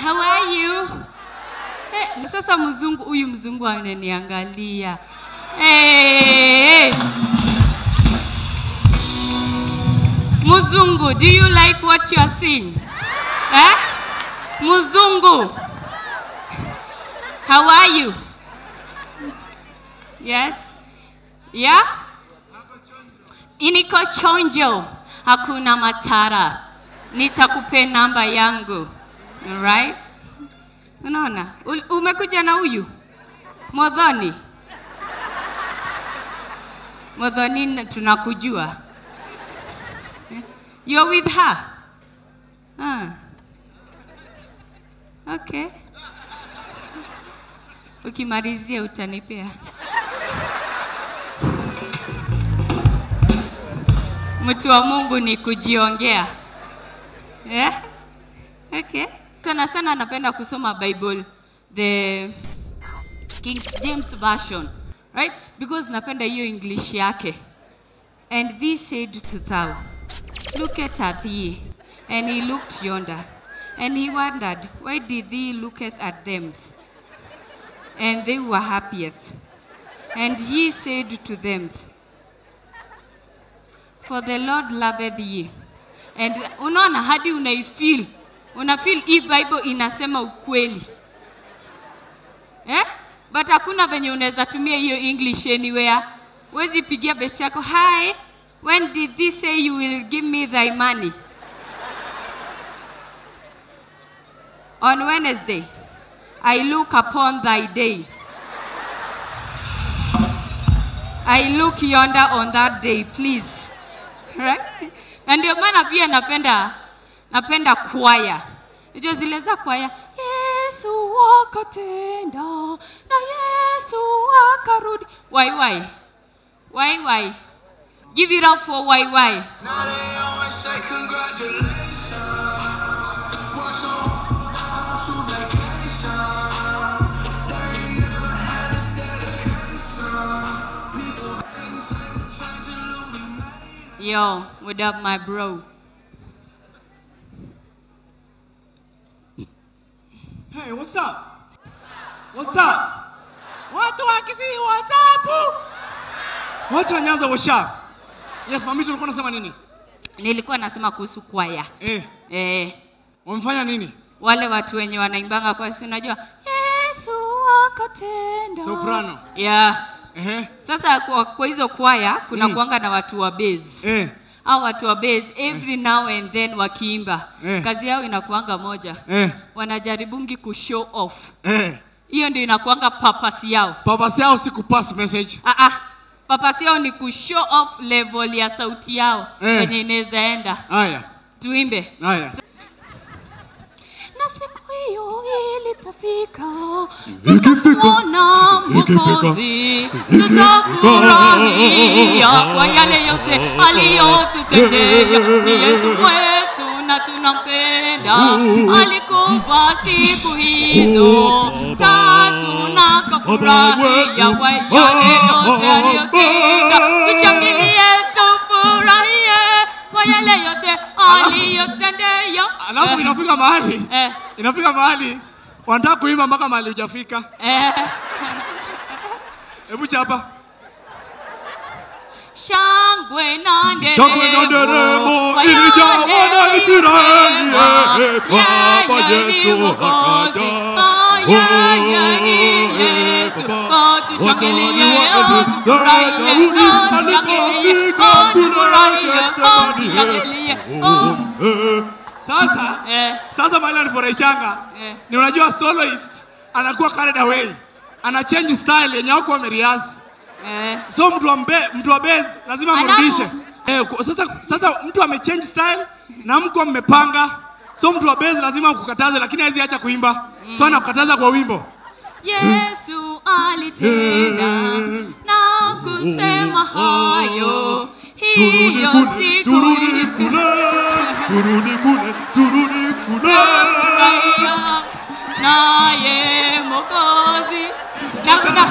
How are you? Hey, sasa mzungu huyu mzungu ananiangalia. Hey. Mzungu, do you like what you are seeing? Eh? Mzungu. How are you? Yes. Yeah? Iniko chonjo. Hakuna matara. Nitakupe namba yangu. Alright? Unaona? U- Umekuja na huyu? Modhoni. Modhoni na- tunakujua. Eh? You're with her? Ah. Okay. Ukimalizia utanipea. Mtu wa Mungu ni kujiongea. Yeah? Okay. Sana sana napenda kusoma Bible the King James version, right? Because napenda hiyo English yake. And this said to thou, Look at thee. And he looked yonder. And he wondered, Why did thee looketh at them? And they were happiest. And he said to them, For the Lord loveth ye. And unaona hadi unaifeel, unafeel hii Bible inasema ukweli eh? But hakuna venye unaweza tumia hiyo English anywhere. Huwezi pigia best yako, hi, when did this say you will give me thy money? On Wednesday, I look upon thy day. I look yonder on that day, please. Right? Na ndio maana pia napenda napenda kwaya. Unajua zile za kwaya, Yesu akatenda na Yesu akarudi. Why why? Why why? Give it up for why why. Now they always say congratulations. What's on to vacation? They ain't never had a dedication. People hating, say we're changing, look, we made it. Yo, what up my bro? Hey, what's up? What's up? Watu wa Kisii, what's up? Watu wa Nyanza, what's up? Yes, mamito ulikuwa unasema nini? Nilikuwa nasema kuhusu kwaya. Eh, Eh, wamefanya nini? wale watu wenye wanaimbanga kwa si unajua Yesu akatenda. Soprano. Yeah. Ehe. Sasa kwa, kwa hizo kwaya kuna Mm. kuanga na watu wa bass. Eh, Au watu wa bass every now and then wakiimba. Eh. Kazi yao inakuanga moja. eh, Wanajaribungi ku show off. eh. Hiyo ndio inakuanga purpose yao. Purpose yao si kupass message. Ah ah. Purpose yao ni ku show off level ya sauti yao Eh. kwenye inaweza enda. Haya, Tuimbe. haya. Na siku hiyo ilipofika, Ikifika, tutamwona ikifika, Mwokozi, tutafurahia kwa yale yote aliyotutendea. Ni Yesu wetu na tunampenda, alikufa siku hizo tatu na kafurahia kwa yale yote aliyotenda. Tushangilie, tufurahie kwa yale yote aliyotendea. Alafu inafika mahali, eh, inafika mahali wanataka kuimba mpaka mahali hujafika. eh. Hebu chapa. Shangwe na nderemo, Shangwe na nderemo, kwa ilijawa yale na Israeli, mema, eh, Baba yeye ni Yesu Mwokozi. akaja. Ah, yeye ni Yesu. Ah, tushangilie, ah, tufurahie, ah, tushangilie, ah, tufurahie, ah, tushangilie, ah. Sasa Eh, sasa mahali anifurahishanga Eh. ni unajua soloist anakuwa carried away, ana change style yenye wako wameriasi. eh. So mtu wa mbe, mtu wa bass lazima Alafu- amrudishe. Eh, ku- sasa sasa mtu amechange style na mko mmepanga. So mtu wa bass lazima kukataze lakini hawezi acha kuimba. So anakukataza kwa wimbo. Yesu alitenda na kusema hayo, Turudi hiyo kule, siku turudi kule, turudi kule, turudi kule. Furahia naye Mwokozi. Na kuna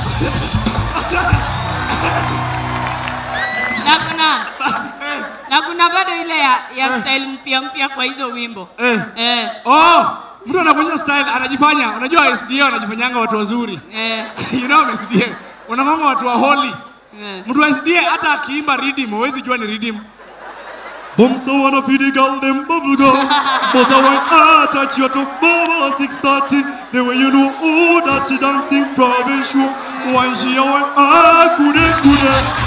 na kuna na kuna bado ile ya, ya style mpya mpya kwa hizo wimbo Eh. eh. Oh, Mtu anakuonyesha style anajifanya, unajua SDA wanajifanyanga watu wazuri. Eh, you know SDA. Wanakwanga watu wa holy. eh. Mtu wa SDA hata akiimba rhythm, huwezi jua ni rhythm. Bombs I wanna feed the girl them bubble gum. Boss I want ah touch your top baba 630. The way you know oh that you dancing provincial. One she I want ah kude kude.